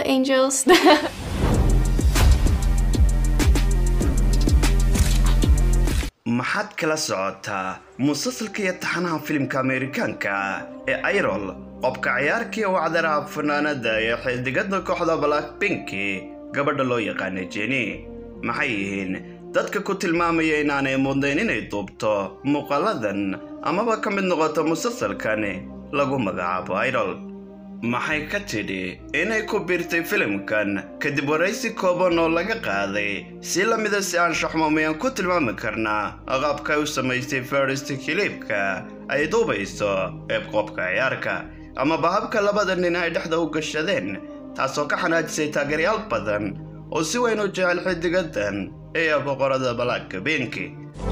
angels. maxaad kala socotaa musalsalka iyo taxanaha filimka ameerikaanka ee ayrol qobka ciyaarkii wacdaraha fanaanada ee xidigada kooxda black pinki gabadha loo yaqaana jeni maxay yihiin dadka ku tilmaamaya inaanay mudnayn inay duubto muuqaaladan amaba ka mid noqoto musalsalkan lagu magacaabo ayrol maxay ka tidhi inay ku biirtay filimkan kadib waraysi kooban oo laga qaaday si la mida si aan shaxmo miyaan ku tilmaami karnaa qaabka ay u samaystay farista kiliibka ay duubayso eebqoobka ciyaarka amaba habka labada nin ay dhexda u gashadeen taasoo ka xanaajisay taageeryaal badan oo si weyn u jecel xidigadan iyo boqorada balaagka beenki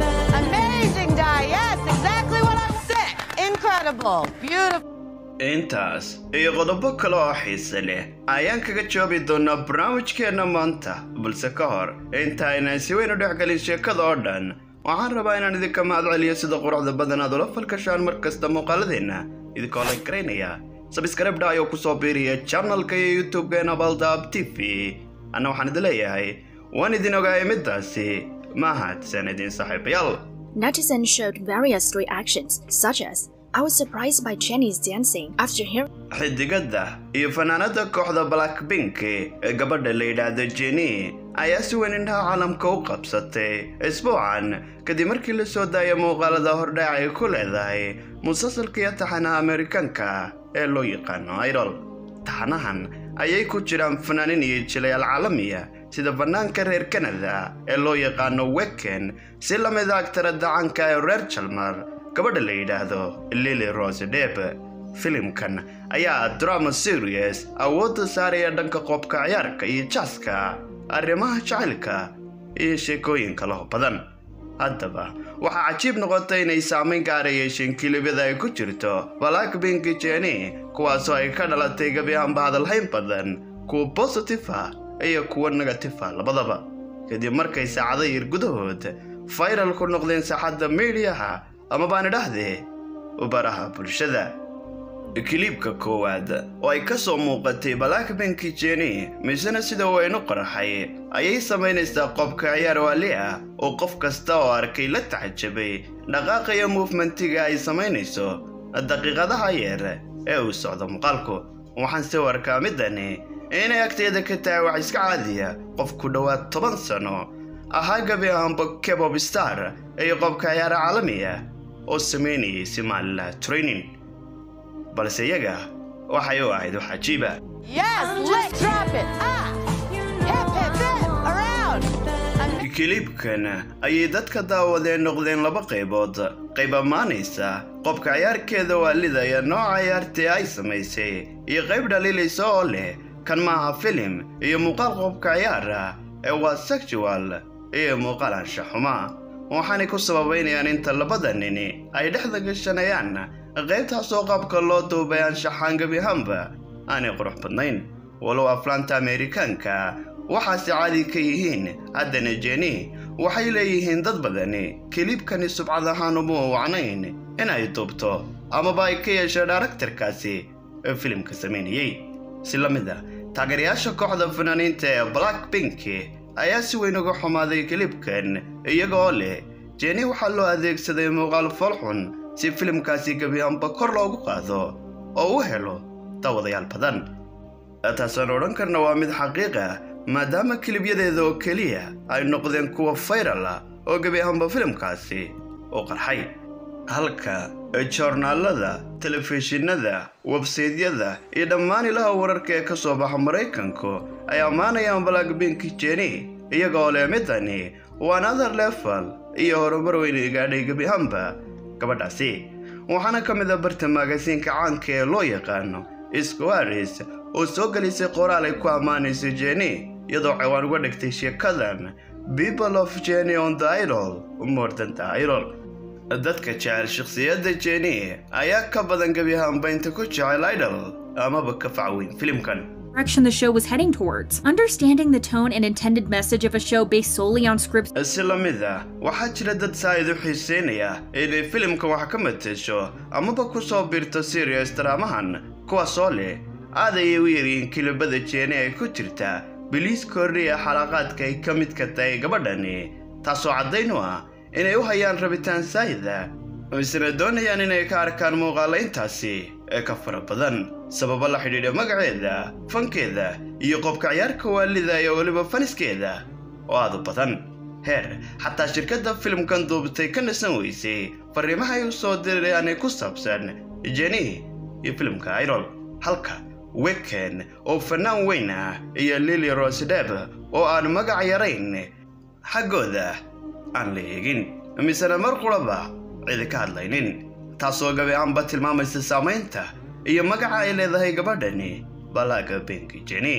Amazing, Di. Yes, exactly what I said. Incredible. Beautiful. intaas iyo qodobo kale oo xiise leh ayaan kaga jawaabi doonaa barnaamijkeenna maanta balse ka hor inta aynaan si weyn u dhexgelin sheekada oo dhan waxaan rabaa inaan idinka mahad celiyo sida quruxda badan aad ula falkashaan mar kasta muuqaaladeenna idinkoo la garaynaya sabskribdha ayuu ku soo biiriya janalka iyo youtube-geena baldaab t v anna waxaan idin leeyahay waan idin ogaayay middaasi mahadsan idin saaxiibayaal Netizens showed various reactions, such as, I was surprised by Jenny's dancing after hearing xidigada iyo fanaanada kooxda blackpink ee gabadha la yidhaahdo jeni ayaa si weyn indhaha caalamka u qabsatay isbuucan kadib markii la soo daaya muuqaalada hordhac ay ku leedahay musalsalka iyo taxanaha ameerikaanka ee loo yaqaano idol taxanahan ayay ku jiraan fanaanin iyo jilayaal caalamiya sida fanaanka reer kanada ee loo yaqaano weken si la mid a agtarada caanka ee reer jalmar gabadha la yidhaahdo lili rose deb filimkan ayaa drama serious awoodda saaraya dhanka qoobka ciyaarka iyo jaaska arrimaha jacaylka iyo sheekooyin kaleho badan haddaba waxaa cajiib noqotay inay saamayn gaara yeesheen kilibyada ay ku jirto blackpink jeni kuwaasoo ay ka dhalatay gebi ahaanba hadalhayn badan kuwa bositiva iyo kuwa negativa labadaba kadib markay saacado yar gudahood viral ku noqdeen saaxadda miidiyaha ama baan idhahdee baraha bulshada kiliibka koowaad oo ay ka soo muuqatay blackpink jeni misena sida weynu qaraxay ayay samaynaysaa qobka ciyaar waali ah oo qof kasta oo arkay la taxajabay dhaqaaqa iyo muufmentiga ay samaynayso daqiiqadaha yeer ee uu socdo muuqaalku waxaan si warkaa midani inay agteeda ka tahay wax iska caadiya qof ku dhowaad toban sano ahaa gabi ahaanba kebob star iyo qobka ciyaara caalamiya oo samaynayay somalilah training balse iyaga waxay u ahayd wax cajiiba Yes, let's drop it. Ah. Hip, hip, hip. Around. Am- kiliibkan ayay dadka daawadeen noqdeen laba qaybood qayb ammaanaysa qobka ciyaarkeeda waalida iyo nooca ciyaartii ay samaysay iyo qayb dhaliilaysa oo leh kan maaha filim iyo muuqaal qobka ciyaara ee waa sexual iyo muuqaal anshaxuma waxaanay ku sababaynayaan inta labada nini ay dhexda gashanayaan qaybtaasoo qaabka loo duubay anshaxaan gebi ahaanba aanay qurux badnayn walow aflaanta ameerikaanka waxaase caadi ka yihiin haddana jeni waxay leeyihiin dad badani kiliibkani subcad ahaan uma wacnayn inay duubto amaba ay ka yeesho dharaktarkaasi ee filimka samaynayey si la mid a taageerayaasha kooxda fanaaniinta ee blackpink ayaa si weyn uga xumaaday kiliibkan iyaga oo leh jeni waxaa loo adeegsaday muuqaal foolxun si filimkaasi gebiyaanba kor loogu qaado oo u helo daawadayaal badan taasaan odhan karna waa mid xaqiiq ah maadaama kilibyadeeda oo keliya ay noqdeen kuwa fayral ah oo gebi ahaanba filimkaasi u qarxay halka joornaalada telefishinada websaydyada iyo dhammaan ilaha wararka ee ka soo baxa maraykanku ay ammaanayaan blackpink jeni iyaga oo leh midani waa another level iyo horumar weyn gaadhay gebi ahaanba gabadhaasi waxaana ka mid a barta magaasiinka caanka ee loo yaqaano squaris oo soo gelisay qoraal ay ku ammaanayso jeni iyadoo ciwaan uga dhigtay sheekadan people of jeni on the idol more than the idol dadka jecel shakhsiyadda jeni ayaa ka badan gebi ahaanba inta ku jecel idol amaba ka facweyn filimkan direction the show was heading towards. Understanding the tone and intended message of a show based solely on scripts si la mid ah waxaa jira dad saa'id u xiiseynaya inay filimka wax ka matesho amaba ku soo biirto serious daraamahan kuwaasoo leh aad ayay u yaryihiin kilibada jeeni ay ku jirta biliis kordhiya xalaqaadka ay ka midka tahay gabadhani taasoo caddayn u ah inay u hayaan rabitaan saayida misna doonayaan inay ka arkaan muuqaalayntaasi ee ka fara badan sababo la xidhiidha magaceeda fankeeda iyo qobka ciyaarka waalida iyo weliba faniskeeda oo aad u badan heer xataa shirkadda filimkan duubtay ka nasan weysay fariimaha ay u soo dirayaan ku saabsan jeni iyo filimka irol halka weken oo fanaan weyn ah iyo lili rosedeb oo aan magac yarayn xaggooda aan la eegin misena mar quraba cidi ka hadlaynin taasoo gabi aanba tilmaamaysa saamaynta iyo magaca ay leedahay gabadhani balaaga benki jeni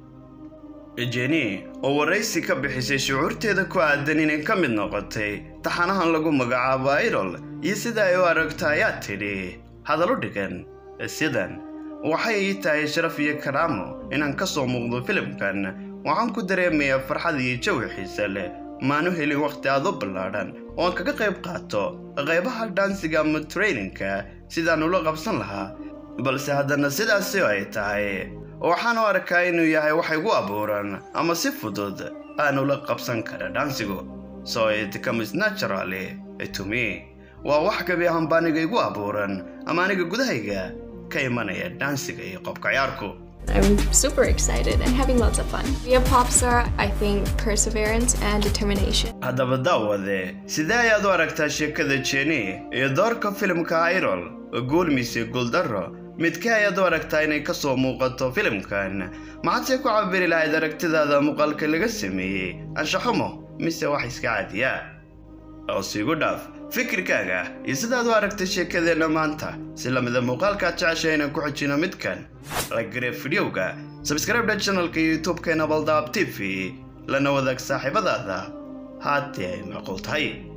jeni oo waraysi ka bixisay shucuurteeda ku aadan inay ka mid noqotay taxanahan lagu magacaabo irol iyo sida ay u aragto ayaa tidhi hadallo dhigan sidan waxay ii tahay sharaf iyo karaamo inaan ka soo muuqdo filimkan waxaan ku dareemayaa farxad iyo jawi xiise leh maanu helin wakhti aad u ballaadhan oo aan kaga qayb qaato qaybaha dhaansiga ama traininka sidaan ula qabsan lahaa balse haddana sidaasi ay tahay waxaan u arkaa inuu yahay wax igu abuuran ama si fudud aan ula qabsan kara dhaansigu so it comes naturally to me waa wax gabi ahaanba aniga igu abuuran ama aniga gudahayga ka imanaya dhaansiga iyo qobka ciyaarku I'm super excited and having lots of fun. Be a pop star, I think perseverance and determination. haddaba daawade sidee ayaad u aragtaa sheekada jeni iyo doorka filimka irol guul mise guuldarro midkee ayaad u aragtaa inay ka soo muuqato filimkan maxaadse ku cabiri lahayd aragtidaada muuqaalka laga sameeyey anshaxumo mise wax iska caadiya oosigu dhaaf fikirkaaga iyo sidaad u aragtay sheekadeenna maanta si lamida muuqaalkaad jeceshay inaan ku xijino midkan lagare fidyowga sabscribe channelka youtube-keena baldaab t v lana wadaag saaxiibadaada haddii ay macquul tahay